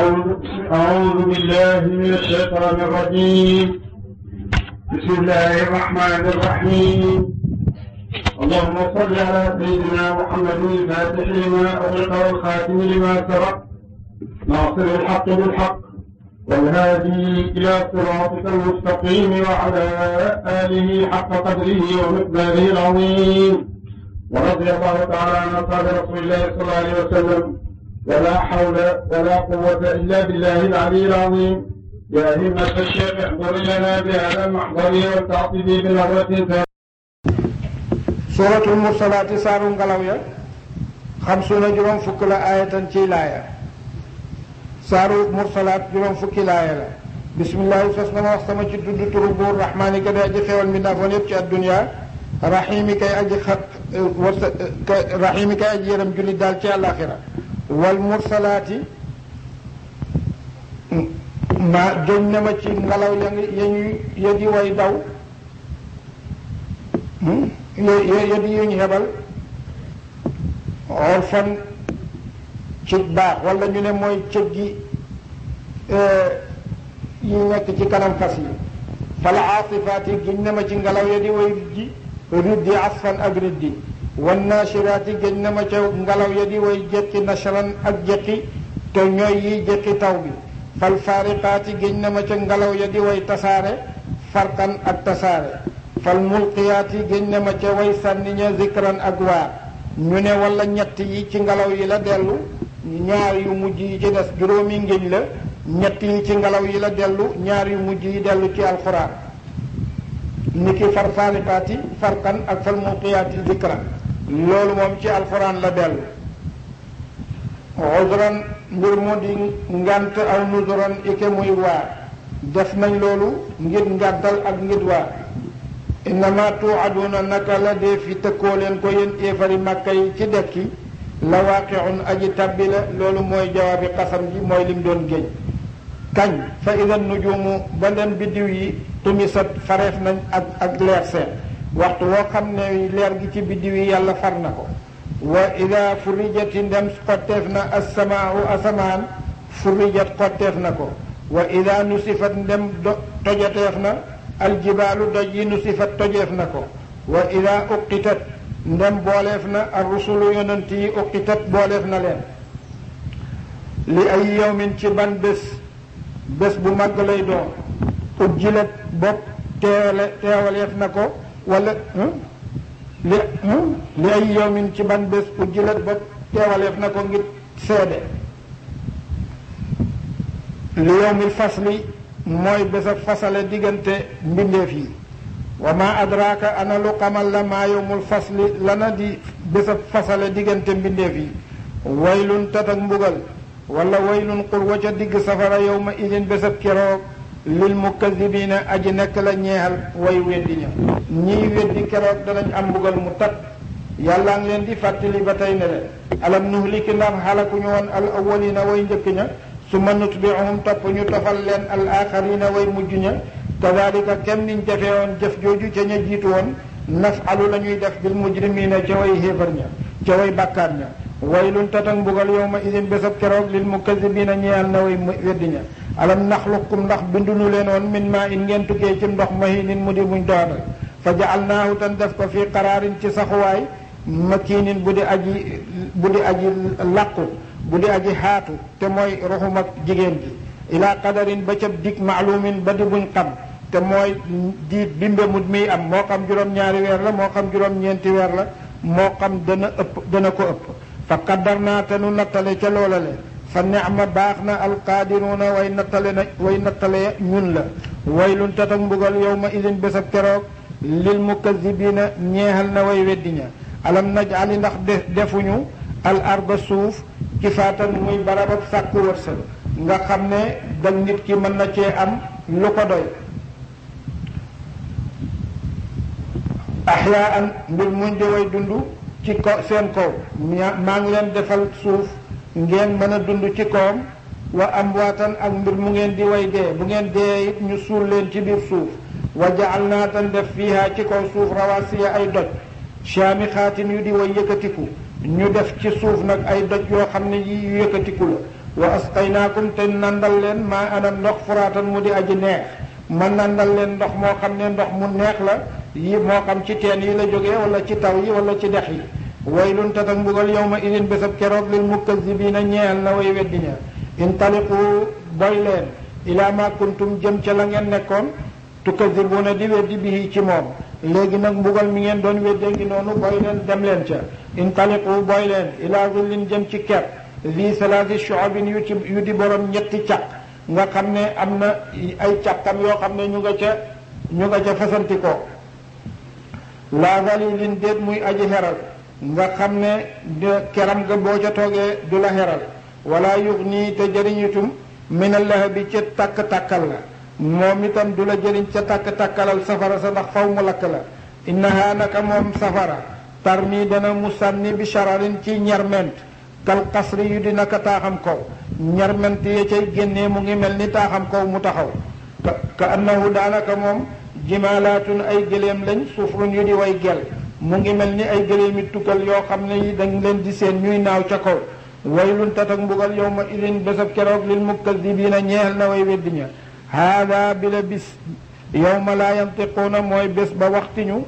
أعوذ أعوذ بالله من الشيطان الرجيم بسم الله الرحمن الرحيم اللهم صل على سيدنا محمد الفاتح لما أغلق والخاتم لما سبق ناصر الحق بالحق والهادي إلى صراطك المستقيم وعلى آله حق قدره ومقداره العظيم ورضي الله تعالى عن أصحاب رسول الله صلى الله عليه وسلم ولا حول ولا قوة إلا بالله العلي العظيم يا همة الشيخ احضر لنا بهذا المحضر والتعطيب بنظرة suuratul mursalaati saaru ngelaw ya xamsuuna juróom fukk la aayatan ciy laaya saaru mursalaat juróom fukki laaya la bismillaahi sos na ma wax sama ci tudd turu buur rahmaani ka day aji xewal mbindaafoon yépp ci adduniya raxiimi kay aji xat warsa raxiimi kay aji yërëm jullit daal ci àllaaxira wal mursalaati ma joñ na ma ci ngelaw ya ngi ya ñuy ya di way daw yo di yuñ xebal orfan ci baax wala ñu ne mooy cëg gi yi nekk ci kanam fas yi fal aasifaati giñ na ma ci ngelaw ya di way ji riddi asfan ak riddi wan naashiraati giñ na ma ca ngelaw ya di way jekki nashran ak jekki te ñooy yi jekki taw bi fal faariqaati giñ na ma ca ngelaw ya di way tasaare farqan ak tasaare fal mulqiyaati génn na ma ca way sànni ña zikran ak waar ñu ne wala ñett yi ci ngelaw yi la dellu ñaar yu mujj yi ci des juróomi ngéñ la ñett yi ci ngelaw yi la dellu ñaar yu mujj yi dellu ci alxuraan ni ki far faariqaati farqan ak fal mulqiyaati zikran loolu moom ci alxuraan la dellu uzran mbir mu di ngant aw nuzuran ike muy waar def nañ loolu ngir ngàddal ak ngir waar innama tuucaduuna naka la dee fi tëkkoo leen ko yéen éefari màkka yi ci dekki la waaqiun aji tabbi la loolu mooy jawaabi xasam ji mooy lim doon géej kañ fa ida nujuumu ba leen biddiw yi tumisat fareef nañ ak ak leer seen waxtu woo xam ne leer gi ci biddiw yi yàlla far na ko wa ida furijati ndem xotteef na assamaau asamaan furijat xotteef na ko wa ida nusifat ndem do tojateef na aljibaalu doj yi nu sifat tojeef na ko wa ida uqitat ndem booleef na ar rusulu yonent yi uqitat booleef na leen li ay yawmin ci ban bés bés bu màgg lay doon ujjilat bopp teewale teewaleef na ko wala li li ay yawmin ci ban bés ujjilat bopp teewaleef na ko ngir seede li yawmil fasli mooy bés a fasale diggante mbindeef yi wa ma adraka ana lu xamal la maa yowmul fasli lana di bés a fasale diggante mbindeef yi waylun tatak mbugal wala waylun xur wa ca digg safara yowma idin bés ab keroog lil mukazibina aji nekk la ñeexal way weddi ña ñiy weddi keroog danañ am mbugal mu tat yàlla ngi leen di fàttali ba tey ne leen alam nuhliki ndax xalakuñu woon al awwalina way njëkk ña summa nutbiuhum topp ñu tofal leen al axarina way mujj ña kadalika kem niñ defee woon jëf jooju ca ña jiitu woon nafalu la ñuy def bil mujrimina ca way xéefar ña ca way bàkkaar ña waylun tatak mbugal yowma idin bésab keroog lil mukazibina ñeyal na way weddi ña alam naxluqkum ndax bindunu leen woon min maa in ngeen tukkee ci ndox mahinin mu di muñ doonal fa jaalnaahu tan def ko fii qaraarin ci saxuwaay makiinin bu di aji bu di aji làqu bu di aji xaatu te mooy ruxum ak jigéen ji ila qadarin ba ca dig maalumin ba di buñ xam te mooy diit bimbe mut miy am moo xam juróom-ñaari weer la moo xam juróom-ñeenti weer la moo xam dana ëpp dana ko ëpp fa qaddar naa te nu nattale ca loola le fa neexma baax na alqaadiruuna way nattale na way nattale ñun la waylun tatak mbugal yow ma idin bésab keroog lil mukazibina ñeexal na way weddi ña alam najali ndax defuñu al arba suuf kifaatan muy barabab sàkku wërsëg nga xam ne dag nit ki mën na cee am lu ko doy axyaan mbir muñ di way dund ci ko seen kaw maa ngi leen defal suuf ngeen mën a dund ci kawam wa amwaatan ak mbir mu ngeen di way dee bu ngeen dee it ñu suul leen ci biir suuf wa jaal naa tan def fiiha ci kaw suuf rawasiya ay doj shaami xaatin yu di way yëkkatiku ñu def ci suuf nag ay doj yoo xam ne yi yu yëkkatiku la wa asqaynaakum te nandal leen maa ana ndox furaatan mu di aji neex ma nandal leen ndox moo xam ne ndox mu neex la yi moo xam ci teen yi la jógee wala ci taw yi wala ci dex yi waylun tatak mbugal yawma idin bésab keroog lil mukazzibiina ñeel na way weddi ña intaliqu boy leen ila ma kuntum jëm ca la ngeen nekkoon tukazzibuuna di weddi bihi ci moom léegi nag mbugal mi ngeen doon weddee ngi noonu boy leen dem leen ca intaliqu boy leen ila zillin jëm ci ker vi salaasi shu'abin yu ci yu di borom ñetti caq nga xam ne am na ay càqam yoo xam ne ñu nga ca ñu nga ca fasanti ko laa zalilin déet muy aji xeral nga xam ne keram nga boo ca toogee du la xeral wala yux nii te jëriñitum minal lahabi ca tàkk-tàkkal la moom itam du la jëriñ ca tàkk-tàkkalal safara sa ndax faw mu lakk la innaha naka moom safara tarmi dana mu sànni bi shararin ci ñerment kal qasri yu di naka taaxam kaw ñerment ya cay génnee mu ngi mel ni taaxam kaw mu taxaw ka ka annahu daanaka moom jimaalaatun ay gëléem lañ sufrun yu di way gel mu ngi mel ni ay gëléemi tukkal yoo xam ne yi dañ leen di seen ñuy naaw ca kaw waylun tatak mbugal yow ma idin bésab keroog lil mukazzibiina ñeexal na way weddi ña haada bi la bis yow ma laa yantiquuna mooy bés ba waxtiñu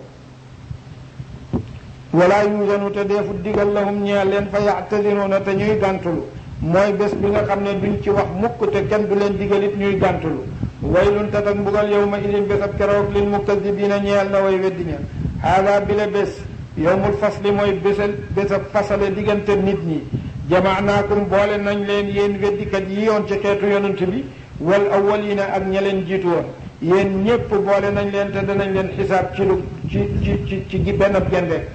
wala yuusanu te deefu digal lahum ñeel leen fa yactadiruuna te ñuy gàntulu mooy bés bi nga xam ne duñ ci wax mukk te kenn du leen digalit ñuy gàntulu waylun tatak mbugal yow ma idin bésab keroog lil mukazzibiina ñeel na way weddi ña haada bi la bés yowmul fasli mooy bésal bésab fasale diggante nit ñi jamaanaakum boole nañ leen yéen weddikat yi yoon ci xeetu yonent bi wal awwalina ak ña leen jiitu woon yéen ñépp boole nañ leen te danañ leen xisaab ci lu ci ci ci ci gi benn gende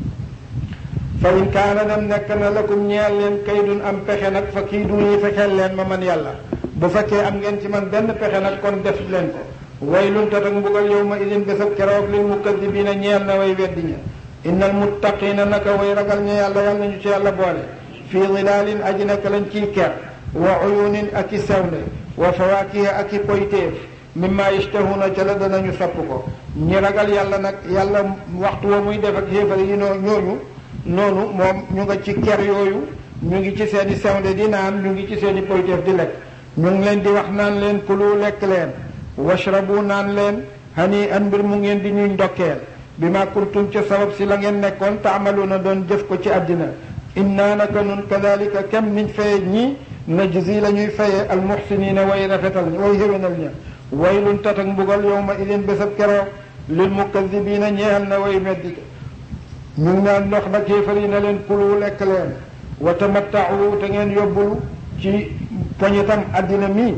fa in kaana dem nekk na lakum ñeel leen kaydun am pexe nag fa kii du yi fexeel leen ma man yàlla bu fekkee am ngeen ci man benn pexe nag kon def leen ko waylun tatak mbugal yow ma idin bésab keroog lil mukadibiina ñeel na way weddi ña innal muttaqiina naka way ragal ña yàlla yàlla nañu ci yàlla boole fii zilaalin aji nekk lañ ciy ker wa uyunin ak i sewnde wa fawaakiha ak i poytéef mimma yashtahuuna ca la danañu sopp ko ñi ragal yàlla nag yàlla waxtu wa muy def ak xéefar yi noo ñooñu noonu moom ñu nga ci ker yooyu ñu ngi ci seeni sewnde di naan ñu ngi ci seeni poytéef di lekk ñu ngi leen di wax naan leen kulu lekk leen washrabu naan leen hani an mbir mu ngeen di ñuy ndokkeel bi ma kuntum ca sabab si la ngeen nekkoon taamaluuna doon jëf ko ci àddina inna naka nun kadalika kem niñ faye ñi najzi la ñuy faye almuxsinina way rafetal way xéwénal ña waylun tatak mbugal yowma idin bésab keroog lil mukazibina ñeexal na way meddi ñu ngi naan ndox nag kéefar yi na leen kulu lekk leen wa tamattau te ngeen yóbbulu ci poñitam àddina mi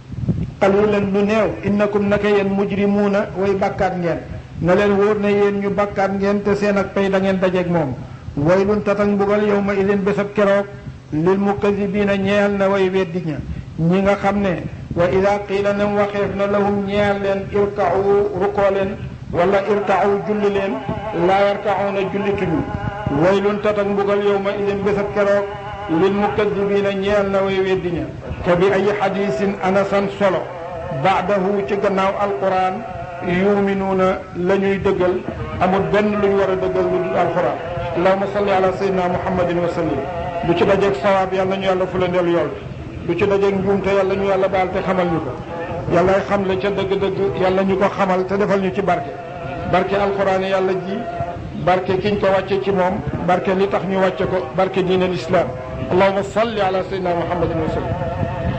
qalilan lu néew innakum naka yéen mujrimuuna way bàkkaat ngeen na leen wóor ne yéen ñu bàkkaat ngeen te seen ak pay da ngeen dajeeg moom waylun tatak mbugal yow ma idin bésab keroog lil mukazibina ñeel na way weddi ña ñi nga xam ne wa ida qiila nem waxeef na lahum ñeel leen irkau rukoo leen wala irkau julli leen laa yarkauna jullituñu waylun tatak mbugal yow ma idin bésab keroog lil mukazibina ñeel na way weddi ña te bi ay xadisin anasan solo baadahu ci gannaaw alquran yuminuuna la ñuy dëggal amul benn lu ñu war a dëggal lu dul alquran allahuma salli ala sayyidina muhammadin wa sallim lu ci dajeeg sawaab yàlla ñu yàlla fulandeel yool lu ci dajeeg njuumte yàlla ñu yàlla baal te xamal ñu ko yàlla xam le ca dëgg-dëgg yàlla ñu ko xamal te defal ñu ci barke barke alquran yàlla ji barke kiñ ko wàcce ci moom barke li tax ñu wàcce ko barke diin al islam allahuma salli ala sayyidina muhammadin wa sallim